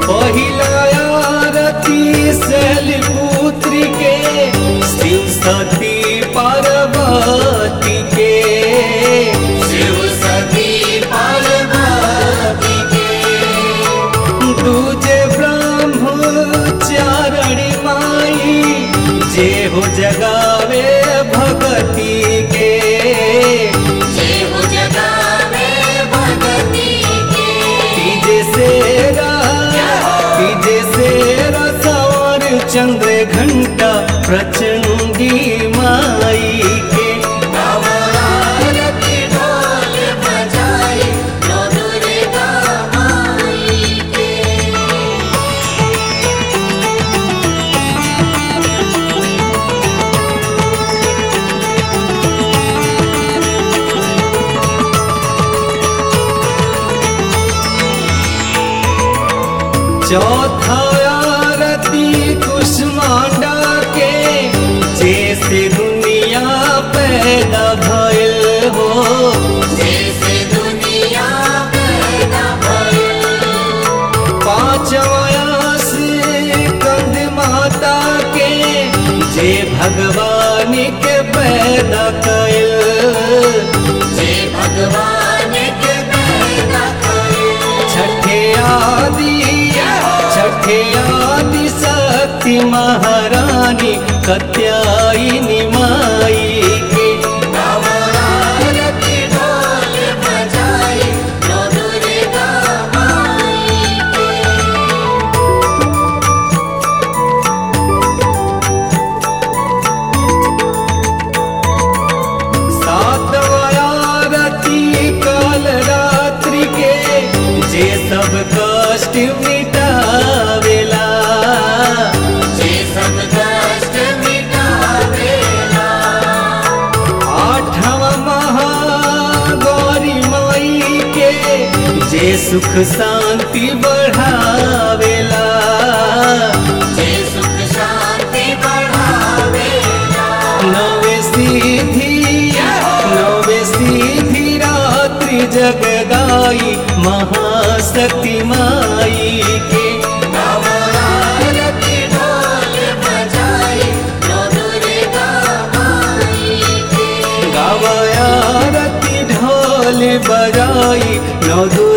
पहिला आरती शैलपुत्री के शिव सती पार्वती के शिव सती पार्वती के दूजे ब्रह्मचारणी माई जे हो जगावे भगती के जय हो जगावे भगती के तीजे सेरा तीजे सेरा सवार चंद्र घंटा प्रचंडी माई के आरती ढोल बजाए नो दुर्गा माई के चौथा आरती कुष्मांडा के जैसे दुनिया पैदा भइल हो जैसे दुनिया पैदा भइल पांचवा से कंद माता के जे भगवान के पैदा कइल जय भगवान के पैदा कइल छठे आदि छठे आदि शक्ति महारानी कत्यायनी माई के आरती ढोल बजाए नो दुर्गा माई के सातवा आरती काल रात्रि के जे सब कष्ट मिटावेला जे सब कष्ट मिटावेला आठवा महागौरी माई के जे सुख शांति बढ़ावेला जे सुख शांति बढ़ावेला नवे सीधी नवे सीधी रात्रि जगदाई महाशक्ति माई के आरती ढोल बजाए नो दुर्गा माई के गावया रति ढोल बजाई नौ